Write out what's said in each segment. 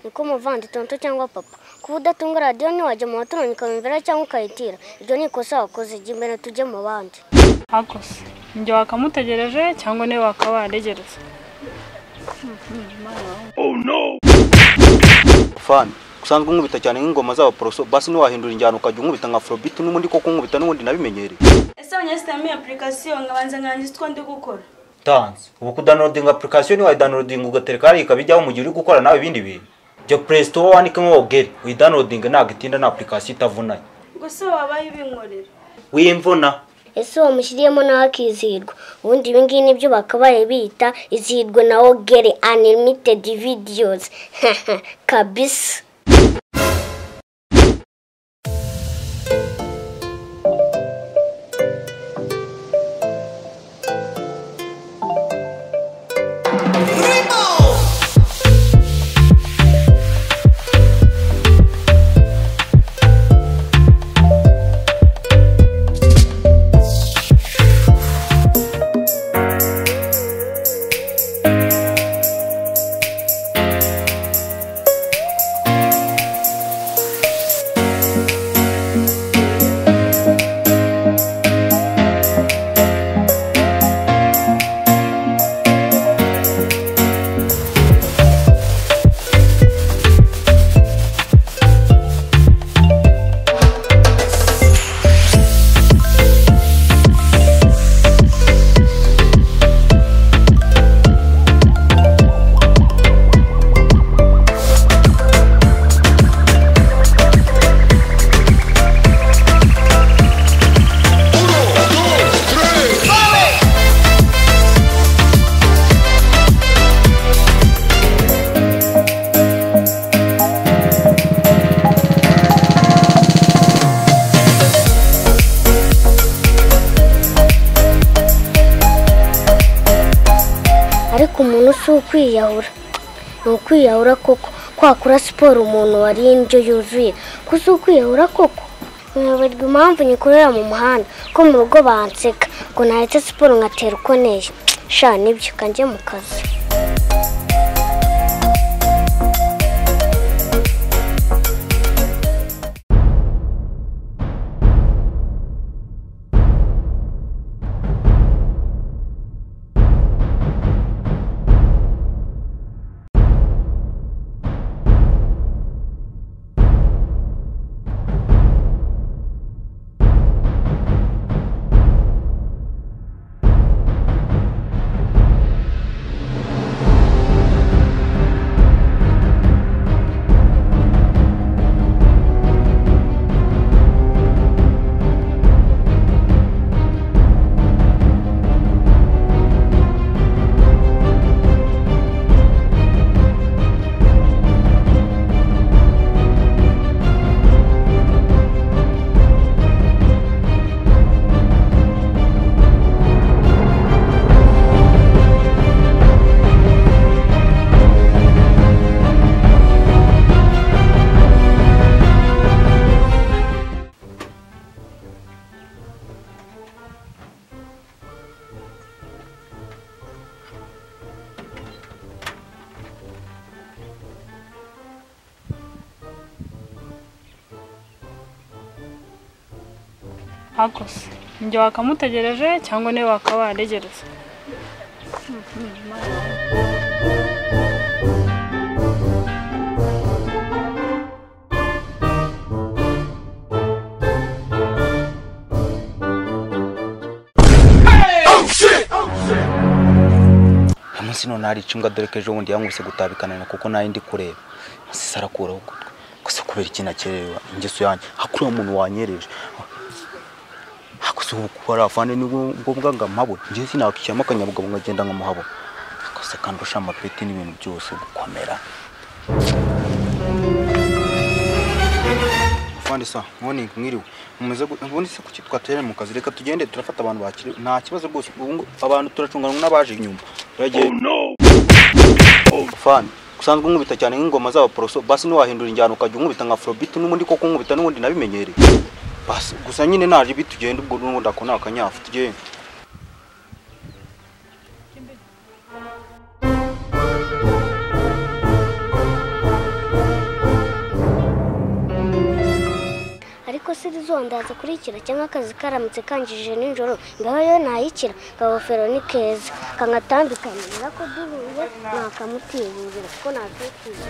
niko umuvanditante cyangwa papa kuba udatunga radiyo ntiwajya mu baturanyi ukayumvira cyangwa ukayitira ibyo ni ikosa wakoze jya imbere tujye mu bandi akose njye wakamutegereje cyangwa niwe wakabantegereza fani usanzwe unkubita cyane nk'ingoma z'abaporoso basi ntiwahindura injyana ukajya unkubita nka afrobeat n'ubundi koko unkubita n'ubundi nabimenyereye ese abanyasitami apurikasiyo nkabanza nkangiza utwo ndi gukora tanzi ubu kudownloadinga apurikasiyo ntiwayidownloadinga ugatereka hariya ikabijyaho mu gihe uri gukora nawe ibindi bintu jya play store wandikemo wogeri uyidownloadinga ntabwo itinda nta apurikasiyo itavunanye gusa wabaye ibinkorera w'imvuna ese uwo mushyiriyemo nawe akizihirwa ubundi ibi ngibi nibyo bakabaye bita izihirwe na ogere animitedi vidiyozi kabisa ariko umuntu si ukwiyahura ni ukwiyahura koko kwakora siporo umuntu wariye indyo yuzuye ko si ukwiyahura koko nkibabarwa impamvu nyikorera mu muhanda ko mu rugo banseka ngo naretse siporo nkatera uko neza sha nibyo kanjye mu kazi akose njye wakamutegereje cyangwa niwe wakabantegereza uyu munsi none hari icunga dore ko ejo bundi yanguse gutabikanana kuko nayo ndi kureba masisi arakuraho ugutwi gusa kubera ikintu akererewa ingeso yanjye hakuriya muntu wanyereje hakoze ubu kubara afande ni ngombwa ngo amabure njyewe sinakwishyiramo akanyabugabo nkagenda nkamuhabona akose kandi urusha amapeti n'ibintu byose gukomera afande sa nkoni mwiriwe mumeze gu- ubundi se kuki twaterana mu kazi reka tugende turafata abantu bakiri nta kibazo rwose ubu ngo- abantu turacunganwa n'abaje inyuma turagiye fani usanzwe unkubita cyane nk'ingoma z'abaporoso basi ntiwahindura injyana ukajya unkubita nka afrobeat n'ubundi koko unkubita n'ubundi nabimenyereye basi gusa nyine naje ibi tugenda ubwo n'ubundi ako ni akanyafu tugende kuzondaza kuri ikira cyangwa akazi karamutse kangije nijoro ngaho yo nayikira akagofero ni keza kangatambikanyira ko duhuye ntakamutibura kuko ntakwikiza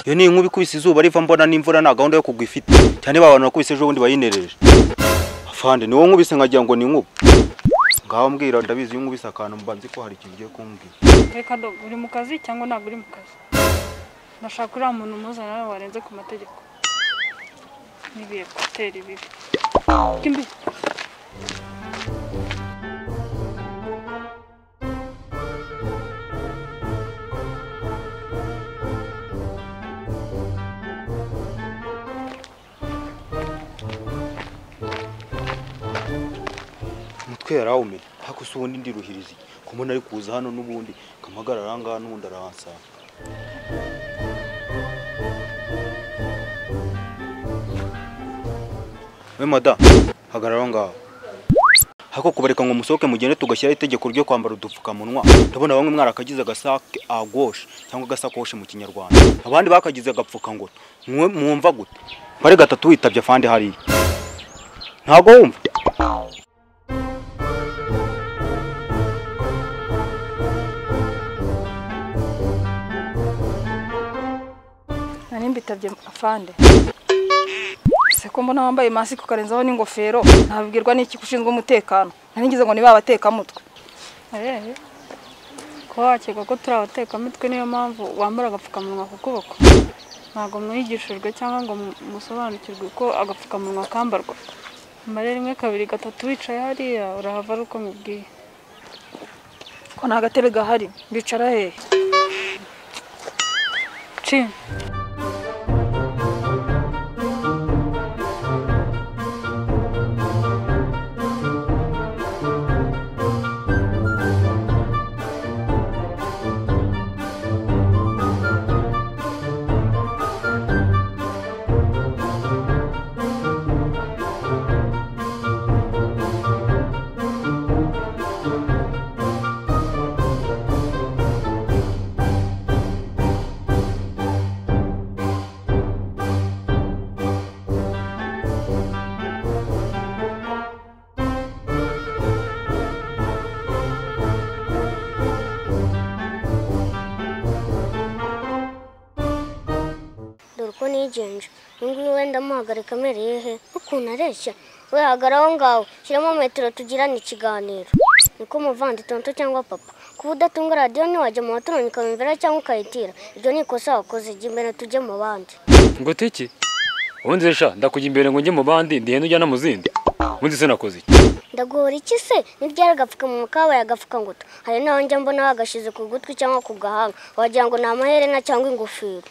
iyo ni inkuba ikubise izuba riva mbona n'imvura nta gahunda yo kugwa ifite cyane ba bantu nakubise ejo bundi bayinereje afande ni wowe nkubise nkagira ngo ni inkuba ngaho mbwira ndabizi iyo nkubise akantu mba nzi ko hari ikintu ugiye kumbwira Reka do, uri mu kazi cyangwa ntabwo uri mu kazi? Ndashaka uriya muntu umuzana hano warenze ku mategeko. N'ibiye kutera ibibi. Kimbi. umutwe yarawumenye ariko si ubundi ndiruhiriza ko mbona ari kuza hano n'ubundi nkamagara arangaha n'ubundi arahansanga we mada hagarara aho ngaho ariko kubareka ngo musohoke mugende tugashyiraho itegeko ryo kwambara udupfukamunwa ndabona bamwe mwarakagize agasake a gauche cyangwa agasakoshi mu kinyarwanda abandi bakagize agapfuka ngo mwe mwumva gute mbare gatatu witabye afande hariya ntago wumva Nari mbitabye afande. Ese ko mbona wambaye masike ukarenzaho n'ingofero, nabibwirwa n'iki ko ushinzwe umutekano. Nari ngize ngo ni ba batekamutwe. Eh. Ko wakeka ko turi abatekamitwe niyo mpamvu wambara agapfukamunwa ku kuboko. Ntabwo mwigishijwe cyangwa ngo mu- musobanukirwe uko agapfukamunwa kambarwa. Mbare rimwe kabiri gatatu wicaye hariya urahava ari uko mubwiye. ko nta gatebe gahari bicara hehe Cin. dore uko nigenje uyu nguyu wenda amuhagarika amereye he ukuntu areshya we hagara aho ngaho shyiramo metero tugirane ikiganiro niko muvandi tonto cyangwa papa kuba udatunga radiyo ntiwajya mu baturanye ukabimvira cyangwa ukayitira ibyo ni ikosa wakoze jya imbere tujye mu bandi ngo tiki ubundi sha ndakujya imbere ngo njye mu bandi ndihenda ujyana mu zindi ubundi se nakoze iki ndagora iki se n'ibyari agapfukamunwa kabaye agapfukangutu hari n'aho njya mbona bagashyize ku gutwi cyangwa ku gahanga wagira ngo ni amaherena cyangwa ingofero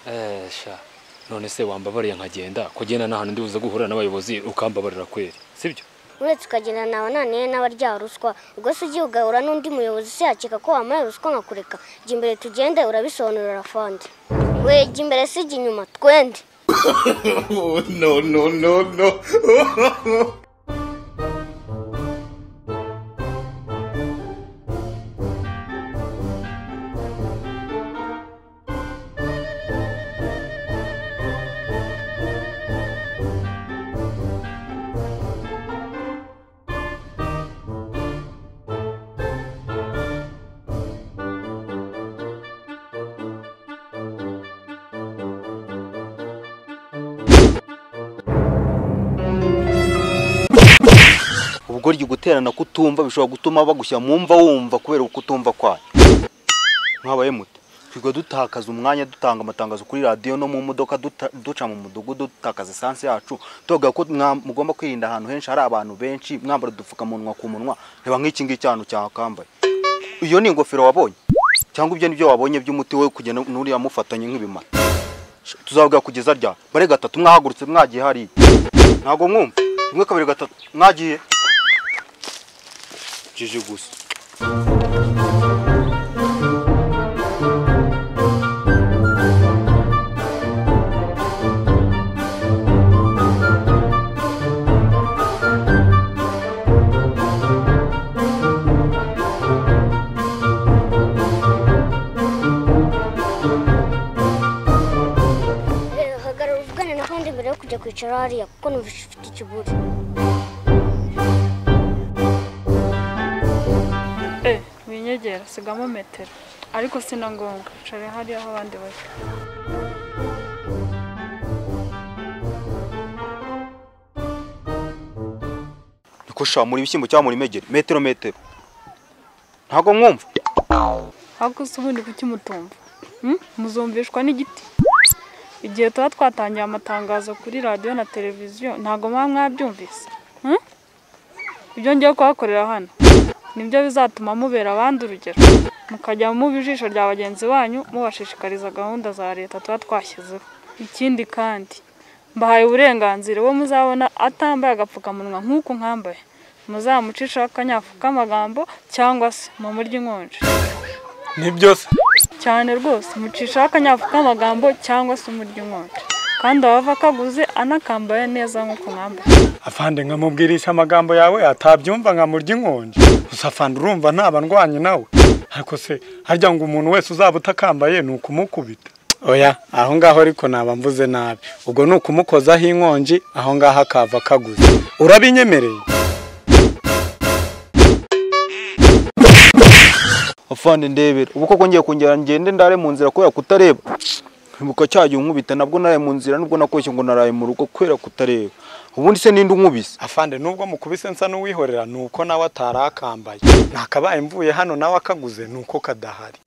Eh, sha none se wambabariye nkagenda kugenda nta hantu ndi buze guhura n'abayobozi ukambabarira kweri sibyo uretse ukagenda nawe naniye n'abarya ruswa ubwo se ugiye ugahura n'undi muyobozi se yakeka ko wamuhaye ruswa nkakureka jya imbere tugende urabisobanurira fandi we jya imbere se jya inyuma twende burya uguterana kutumva bishobora gutuma bagushyira mu mva wumva kubera ukutumva kwayo mwabaye muto twiga dutakaza umwanya dutanga amatangazo kuri radiyo no mu modoka duta- duca mu mudugudu dutakaza esanse yacu tuvuga ko mwa- mugomba kwirinda ahantu henshi hari abantu benshi mwambara udupfukamunwa ku munwa reba nk'iki ngiki ahantu cyakambaye iyo ni ingofero wabonye cyangwa ibyo ni byo wabonye by'umuti we kugenda n'uriya mufatanye nk'ibimara tuzavuga kugeza rya bare gatatu mwahagurutse mwagiye hariya ntabwo mwumva rimwe kabiri gatatu mwagiye jiji gusa hagarara uvugane na kandi mbere yo kujya kwicara hariya kuko numva ufite ikiburi Eh, winyegera sigamo metero ariko sina ngombwa nshare hariya aho abandi bari niko shamura ibishyimbo cyangwa muri megere metero metero ntabwo mwumva ariko se ubundi kuki mutumva Hmm? muzumvishwa n'igiti igihe tuba twatangiye amatangazo kuri radiyo na televiziyo ntabwo muba mwabyumvise Hmm? ibyo ngiye kuhakorera hano nibyo bizatuma mubera abandi urugero mukajya muba ijisho rya bagenzi banyu mubashishikariza gahunda za leta tuba twashyizeho ikindi kandi mbahaye uburenganzira uwo muzabona atambaye agapfukamunwa nk'uko nkambaye muzamucishaho akanyafu k'amagambo cyangwa se mumurye inkonje cyane rwose mucishaho akanyafu k'amagambo cyangwa se umurya inkonje kandi abava kaguze anakambaye neza nk'uko mwambaye afande nkamubwirisha amagambo yawe atabyumva nkamurya inkonje gusa afande urumva nta bandwanye nawe ariko se harya ngo umuntu wese uzaba utakambaye ni ukumukubita oya aho ngaho ariko naba mvuze nabi ubwo ni ukumukozaho inkonji aho ngaho akava kaguze urabinyemereye afande ndebera ubu koko ngiye kongera ngende ndare mu nzira kubera kutareba nkibuka cyagiye unkubita nabwo naraye mu nzira nubwo nakoshye ngo naraye mu rugo kubera kutareba ubundi se ninde unkubise afande nubwo mukubise nsa n'uwihorera ni uko nawe atari akambaye nakabaye mvuye hano nawe akaguze ni uko kadahari